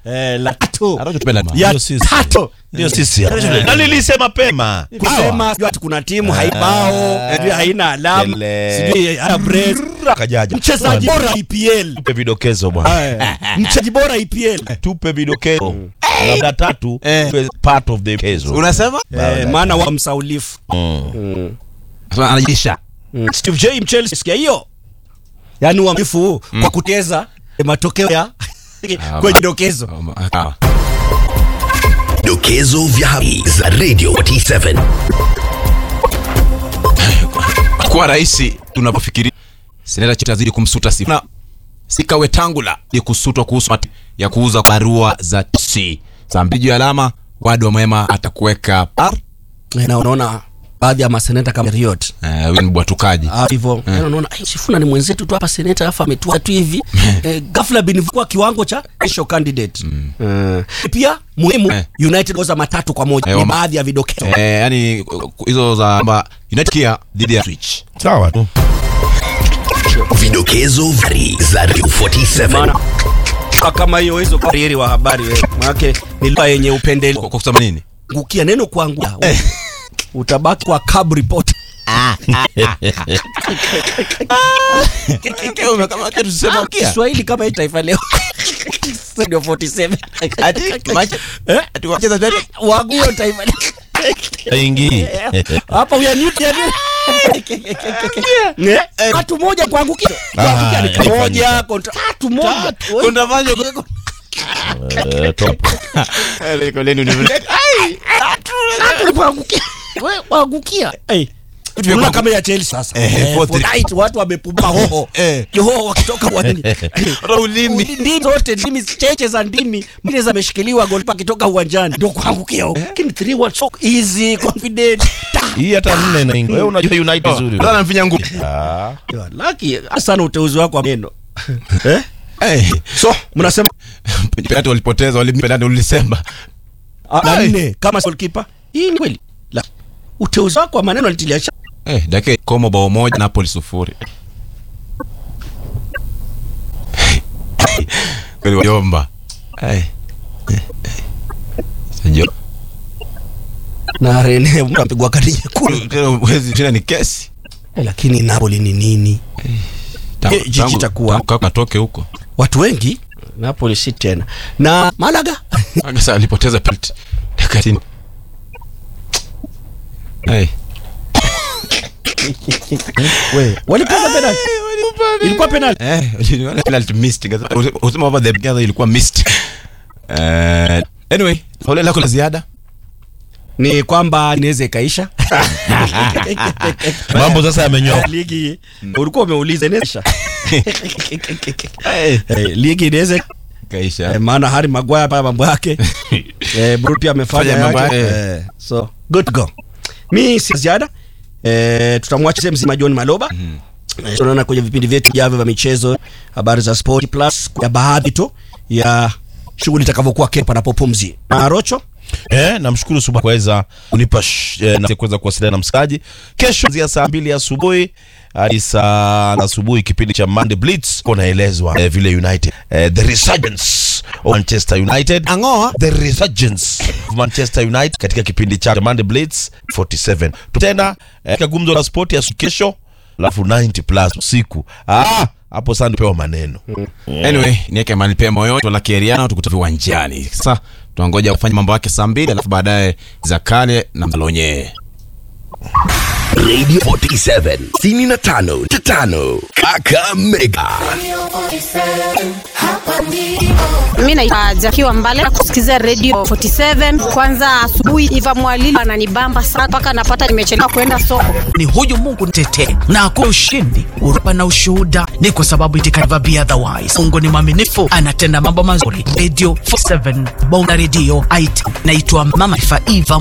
eh, la tatu Arocho tupenda ma- ya Ndio sisi. tatu Ndio sisi. Na nilisema pema. kusema sijui ati kuna timu haibao sijui haina alama Kele. sijui hana brace. Kajaja. mchezaji bora EPL Tupe vidokezo bwana. Eh, mchezaji bora EPL Tupe vidokezo. Labda tatu Eh. tuwe part of the kezo. unasema eh, maana wa msaulifu anajisha Steve J Chelsea sikia hiyo yaani uaminifu huu kwa kuteza matokeo ya kwenye dokezo Dokezo vya habari za Radio 47. kuwa rahisi tunapofikiri seneta Chete azidi kumsuta Sifuna Sika Wetangula ni kusutwa kuhusu mati ya kuuza barua za TC saa mbili juu ya alama wadi wa mwema atakuweka par Eh, na unaona baadhi ya maseneta kama Riot eh, huyo ni bwatukaji Ah, hivyo Yaani unaona "Ai, Sifuna ni mwenzetu tu hapa seneta alafu ametua tu hivi eh, ghafla bin kwa kiwango cha special candidate Eh, pia muhimu Eh. United goza matatu kwa moja Eh, ni wama- baadhi ya vidokezo eh, yani hizo za kwamba United Kia dhidi ya Switch Sawa tu. Vidokezo vya habari za Radio 47. maana kwa kama hiyo hizo kariri wa habari wewe maana ni lugha yenye upendeleo kwa kwa kusema nini ngukia neno kuangua utabaki kwa cab report Kiswahili kama hii taifa leo Radio 47 Eh? Wague taifa leo Haingii. hapa uyaniuti yani Eh? tatu moja kuangukia kuangukia ni haifanyi. moja kontra tatu moja Eh, top. tatu kuangukia wewe kuangukia eh Unaona kama ya Chelsea sasa Eh, Eh, four, three. Fortnite, watu wamepumba hoho Eh. hoho wakitoka uwanjani ulimi ndimi zote ndimi cheche za ndimi mbili zameshikiliwa golipa akitoka uwanjani ndio kuangukia huko lakini 3 1 so easy confident Hii hata nne inaingia. Wewe unajua United vizuri. Sasa anamfinya ngumi Ah. lucky sana uteuzi wako wa neno eh eh so mnasema penalty walipoteza walimpenalty ulisema ah, la Ai. nne kama goalkeeper hii ni kweli la uteuzi wako wa maneno alitilia shaka eh dakika komo bao moja Napoli sufuri kweli wajomba eh Sajo na Rene mtu ampigwa kadi nyekundu tena mwezi tena ni kesi lakini Napoli ni nini Tangu- Eh, jiji tangu- itakuwa. tangu kaka atoke huko watu wengi Napoli si tena na Malaga sasa alipoteza penalty dakika 90 eh we walipata penalty ilikuwa penalty eh uliona penalty missed Kasema- usema over the gather ilikuwa missed eh anyway ole lako la ziada ni kwamba inaweza ikaisha Mambo sasa yamenyoka. ligi ulikuwa umeuliza inaisha eh Eh, ligi inaweza kaisha eh, maana Harry Maguire pale mambo yake eh, Bruno pia amefanya Fanya mambo yake yake. eh, so good to go mi si ziada eh, tutamwacha sehemu mzima John Maloba Eh, tunaona kwenye vipindi vyetu vijavyo vya michezo habari za sport plus ya baadhi tu ya shughuli itakavyokuwa kesho panapopumzi na Rocho Eh, namshukuru Suba kuweza kunipa sh- eh, na kuweza kuwasiliana na msikaji kesho kuanzia saa mbili asubuhi hadi saa asubuhi kipindi cha Monday Blitz kunaelezwa eh, vile United eh, the resurgence of Manchester United Angoa. the resurgence of Manchester United katika kipindi cha Monday Blitz 47 tena eh, katika gumzo la sport ya kesho alafu 90 plus usiku ah hapo sasa ndio maneno anyway niweke mali pia moyoni la kieriano tukuta viwanjani sasa tuangoja kufanya mambo yake saa mbili alafu baadaye za kale na malonye Radio 47. Sini na tano. Tatano. Kaka Mega. Mi naitwa Jakiwa Mbale kusikiza Radio 47 kwanza asubuhi. Iva Mwalili ananibamba sana mpaka napata nimechelewa kwenda soko. ni huyu mungu nitetee na akuwa ushindi urupa na ushuhuda ni kwa sababu it can never be otherwise mungu ni mwaminifu anatenda mambo mazuri radio 47 bonga redio it naitwa mama Ifa Eva